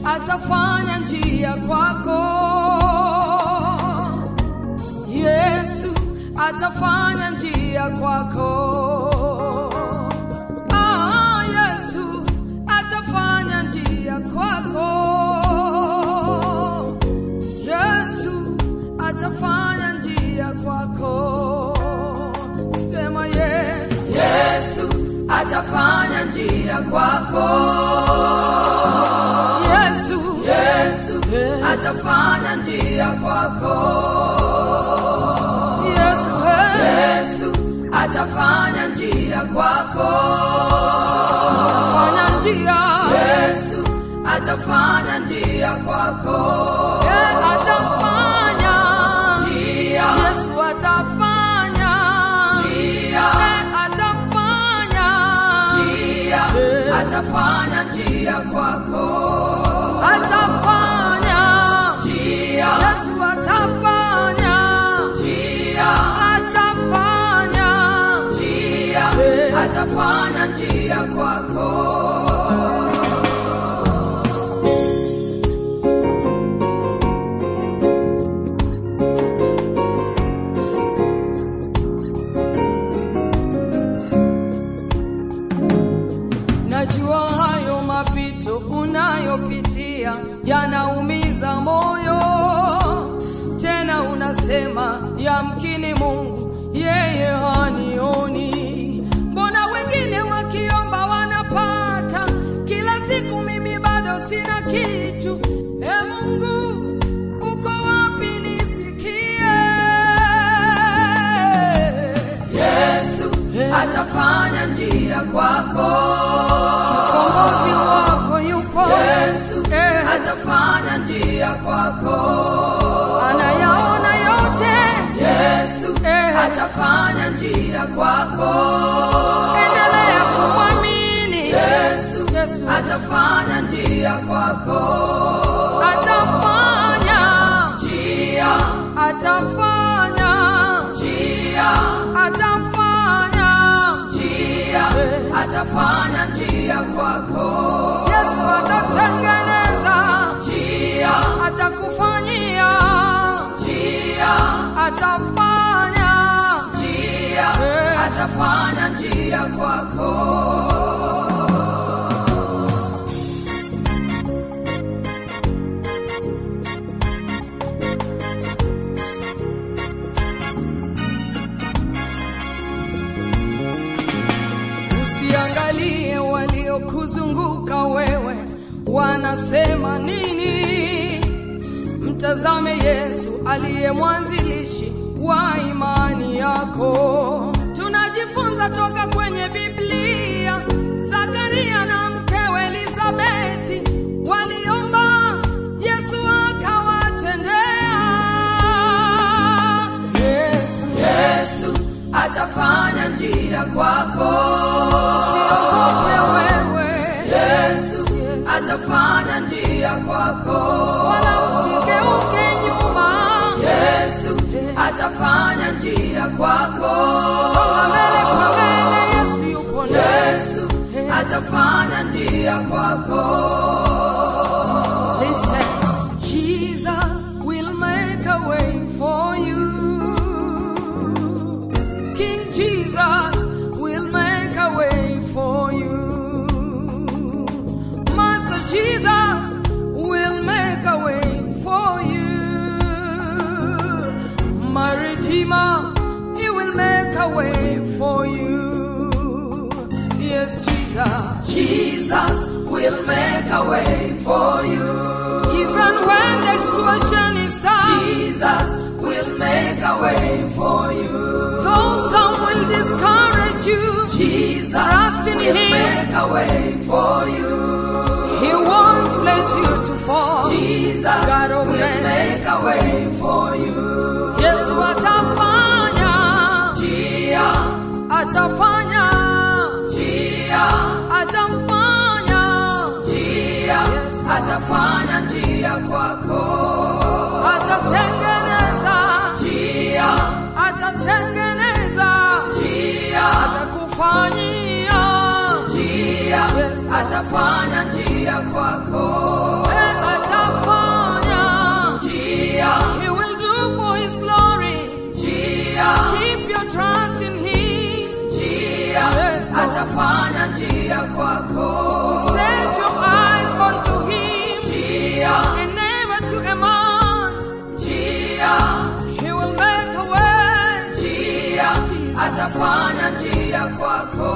atafanya njia kwako. Yesu atafanya njia kwako. Ah, Yesu atafanya njia kwako. Yesu atafanya njia kwako. Sema Yesu, Yesu atafanya njia kwako. Yesu, Yesu atafanya njia kwako. Yesu, hey. Yesu atafanya njia kwako. Fanya njia, Yesu atafanya njia kwako. yeah, atafanya Njia, Yesu atafanya njia, Eh, atafanya njia, atafanya njia kwako. atafanya Njia, Yesu atafanya njia, atafanya njia, atafanya njia kwako. Najua hayo mapito unayopitia yanaumiza moyo, tena unasema yamkini Mungu yeye hanioni. Mbona wengine wakiomba wanapata, kila siku mimi bado sina kitu. E Mungu, uko wapi nisikie? Yesu atafanya njia kwako. Mkombozi wako yupo, Yesu Eh. atafanya njia kwako. anayaona yote. Yesu Eh. atafanya njia kwako. Endelea kumwamini Yesu Yesu atafanya njia kwako. atafanya, Njia, atafanya, njia, atafanya. njia, atafanya njia kwako. Yesu atatengeneza, Njia, atakufanyia, njia, atafanya. njia, Eh. atafanya njia kwako. Usiangalie waliokuzunguka wewe wanasema nini. Mtazame Yesu aliye mwanzilishi wa imani yako. Tunajifunza toka kwenye Biblia. Zakaria na mkewe Elizabeti waliomba, Yesu akawatendea. Yesu, Yesu atafanya njia kwako. usiogope wewe, Yesu atafanya njia kwako. wala usigeuke nyuma. Yesu atafanya njia kwako. Songa mbele kwa mbele, Yesu yupo ndani. Yesu atafanya njia kwako. Listen, Jesus will make a way for you. King Jesus will make a way for you. Master Jesus will make a way for you. My Redeemer, He will make a way for you. Yes, Jesus. Jesus will make a way for you. Even when the situation is tough, Jesus will make a way for you. though some will discourage you, Jesus Trust in will Him. make a way for you. He won't let you to fall. Jesus God of will mercy. make a way for you. Yesu atafanya, Njia, atafanya, njia, atafanya. njia, Yes. atafanya njia kwako. Atatengeneza, Njia, atatengeneza, njia, atakufanyia. njia, Yes. atafanya njia kwako. Eh, atafanya njia kwako. Set your eyes onto him Njia, and never to a man. njia, He will make a way. njia, atafanya njia kwako.